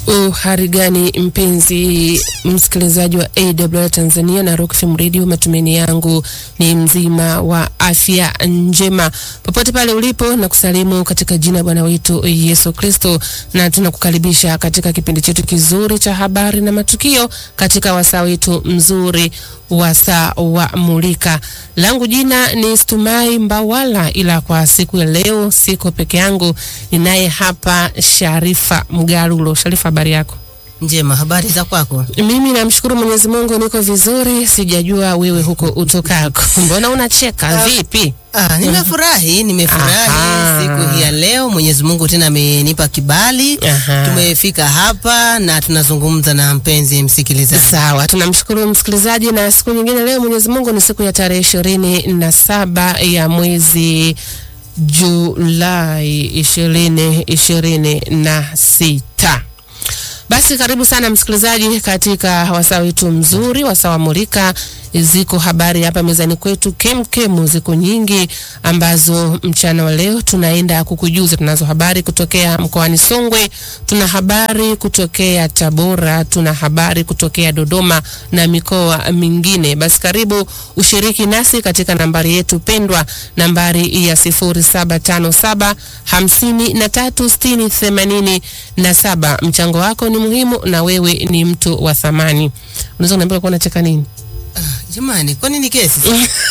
Uhari gani mpenzi msikilizaji wa AWR Tanzania na Rock FM Radio, matumaini yangu ni mzima wa afya njema popote pale ulipo, na kusalimu katika jina Bwana wetu Yesu Kristo, na tunakukaribisha katika kipindi chetu kizuri cha habari na matukio katika wasaa wetu mzuri wasaa wa Mulika. Langu jina ni Stumai Mbawala, ila kwa siku ya leo siko peke yangu, ninaye hapa Sharifa Mgalulo. Sharifa, habari yako? Njema, habari za kwako? Mimi namshukuru Mwenyezi Mungu niko vizuri, sijajua wewe huko utokako. Mbona unacheka vipi? Ah, nimefurahi, nimefurahi Aha. siku hii ya leo. Mwenyezi Mungu tena amenipa kibali, Aha. tumefika hapa na tunazungumza na mpenzi msikilizaji. Sawa, tunamshukuru msikilizaji, na siku nyingine leo Mwenyezi Mungu ni siku ya tarehe ishirini na saba ya mwezi Julai ishirini ishirini na sita. Basi karibu sana msikilizaji katika wasaa wetu mzuri, wasaa wa Mulika. Ziko habari hapa mezani kwetu kemkemu, ziko nyingi ambazo mchana wa leo tunaenda kukujuza. Tunazo habari kutokea mkoani Songwe, tuna habari kutokea Tabora, tuna habari kutokea Dodoma na mikoa mingine. Basi karibu ushiriki nasi katika nambari yetu pendwa, nambari ya 0757 53 60 87 na saba. Mchango wako ni muhimu na wewe ni mtu wa thamani. Unaweza kuniambia kwa unacheka nini? Jamani, kwani ni kesi?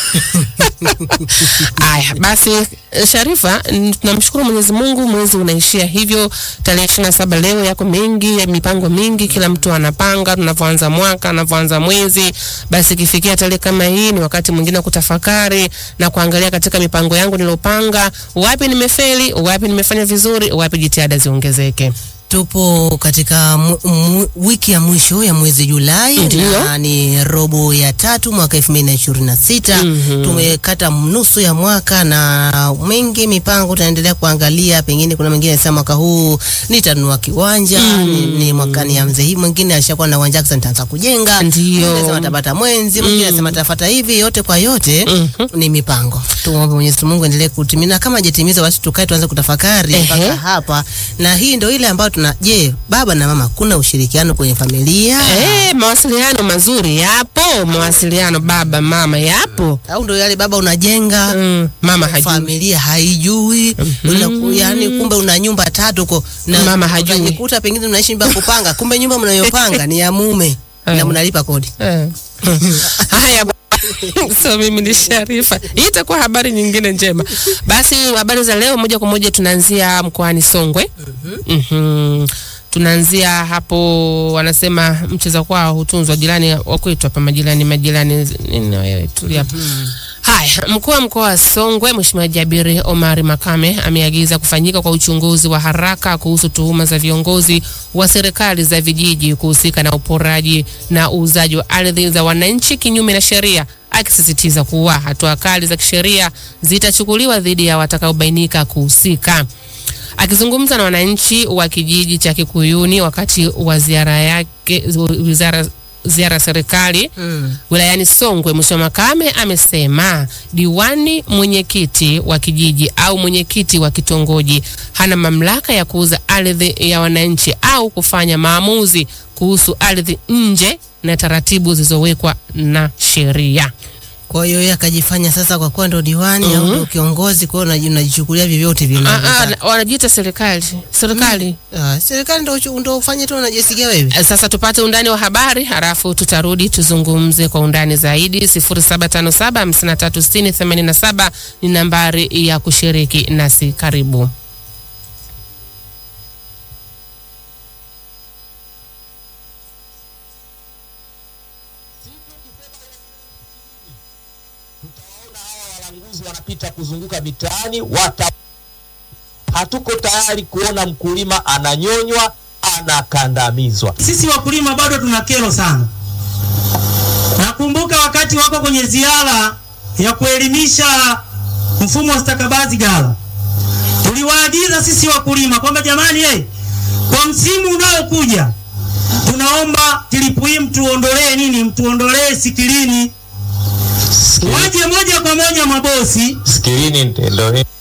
Aya, basi eh, Sharifa, n- tunamshukuru Mwenyezi Mungu, mwezi unaishia hivyo tarehe ishirini na saba. Leo yako mengi ya mipango mingi, kila mtu anapanga tunavyoanza mwaka, anavyoanza mwezi. Basi ikifikia tarehe kama hii, ni wakati mwingine wa kutafakari na kuangalia katika mipango yangu nilopanga, wapi nimefeli, wapi nimefanya vizuri, wapi jitihada ziongezeke. Tupo katika mu, mu, wiki ya mwisho ya mwezi Julai Ndiyo. na ni robo ya tatu mwaka 2026. Mhm. Tumekata nusu ya mwaka na mengi mipango tunaendelea kuangalia, pengine kuna mwingine anasema mwaka huu nitanunua kiwanja ni, ni mwakani ya mzee hii, mwingine ashakuwa na uwanja sasa nitaanza kujenga, Ndiyo. mwingine anasema tabata mwenzi, mwingine anasema tafuta hivi. Yote kwa yote ni mipango. Tuombe Mwenyezi Mungu endelee kutimina, kama hajatimiza basi tukae tuanze kutafakari Ehe. mpaka hapa, na hii ndio ile ambayo tuna je, baba na mama, kuna ushirikiano kwenye familia Eh, mawasiliano mazuri yapo, mawasiliano baba mama yapo. au ndio yale baba unajenga Mm, mama hajui. familia haijui mm yani, kumbe una nyumba tatu huko na Mama hajui. ukajikuta pengine unaishi nyumba ya kupanga, kumbe nyumba mnayopanga ni ya mume Eh. na mnalipa kodi. Eh. Haya bwana. so mimi ni Sharifa. Hii itakuwa habari nyingine njema. Basi habari za leo moja kwa moja tunaanzia mkoani Songwe. Mhm. Tunaanzia hapo, wanasema mcheza kwao hutunzwa, jirani wa kwetu hapa, majirani majirani nini wewe, tulia hapa. Haya, mkuu wa mkoa wa Songwe Mheshimiwa Jabiri Omari Makame ameagiza kufanyika kwa uchunguzi wa haraka kuhusu tuhuma za viongozi wa serikali za vijiji kuhusika na uporaji na uuzaji wa ardhi za wananchi kinyume na sheria, akisisitiza kuwa hatua kali za kisheria zitachukuliwa dhidi ya watakaobainika kuhusika. Akizungumza na wananchi wa kijiji cha Kikuyuni wakati wa ziara yake wizara ziara ya serikali Mm. wilayani Songwe, Mheshimiwa Makame amesema diwani, mwenyekiti wa kijiji au mwenyekiti wa kitongoji hana mamlaka ya kuuza ardhi ya wananchi au kufanya maamuzi kuhusu ardhi nje na taratibu zilizowekwa na sheria. Kwa hiyo yeye akajifanya sasa, kwa kuwa ndo diwani au ndo kiongozi, kwa hiyo unaji- unajichukulia vyovyote vile Ah, ah, unavyotaka. na- wanajiita serikali serikali. Ah, serikali ndo uchu- ndo ufanye tu unajisikia wewe. Eh, Sasa tupate undani wa habari halafu tutarudi tuzungumze kwa undani zaidi. 0757536087 ni nambari ya kushiriki nasi. Karibu. walanguzi wanapita kuzunguka mitaani wata hatuko tayari kuona mkulima ananyonywa anakandamizwa Sisi wakulima bado tuna kero sana. Nakumbuka wakati wako kwenye ziara ya kuelimisha mfumo wa stakabadhi ghala, tuliwaagiza sisi wakulima kwamba jamani, eh, kwa msimu unaokuja tunaomba tilipu hii mtuondolee nini, mtuondolee sikilini, waje moja kwa moja mabosi skilini ndo hii